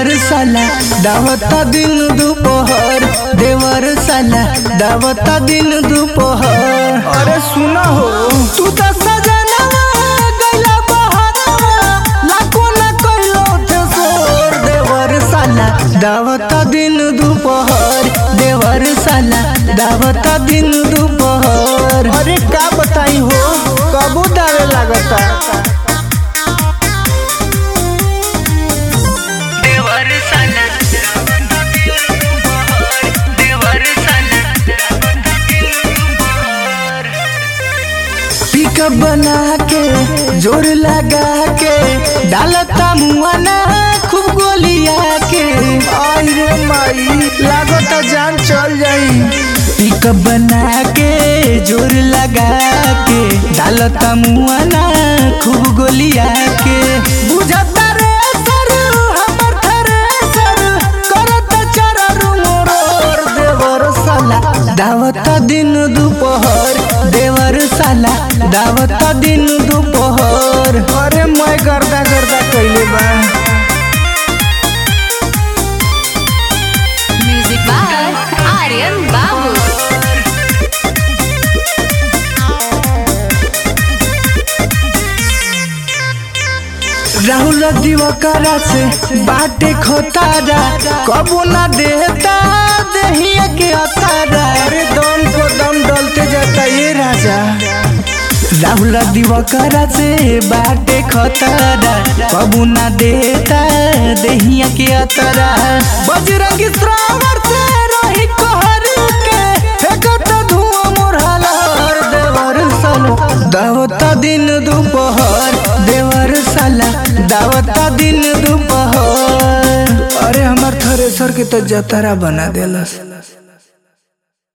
देवर साला दावता दिन दोपहर देवर साला दावता दिन दोपहर अरे सुना हो तू तो सजनवा गइला बहरवा लाखो ना कइलो थे सोर देवर साला दावता दिन दोपहर देवर साला दावता दिन दोपहर अरे का बताई हो कबू दावे लागता देवर साला देवर पिकअप बना के जोर लगा के डालता मुआना खूब गोलिया के आई रे माई लागता जान चल जाई पिकअप बना के जोर लगा के डालता मुआना खूब गोलिया के बुझता रे सर हमर थरे सर करत चररु मोर देवर साला दावता दिन दोपहर देवर साला दावता दिन दोपहर अरे मैं गर्दा गर्दा कइले बा Music by Aryan Babu. Rahul दिवकरा से बाटे खोतारा कबो ना देता दहिया के अतारा अरे दम को दम डलते जाता ये राजा राहुल दिवकरा से बाटे खोतारा कबो ना देता दहिया के अतारा बजरंगी श्रावर से रही कहर के फेंकत धुआं मोर हलहर देवर साला दावता दिन दोपहर देवर साला दावता दिन दोपहर अरे हमार थ्रेसर के तो जतारा बना देलस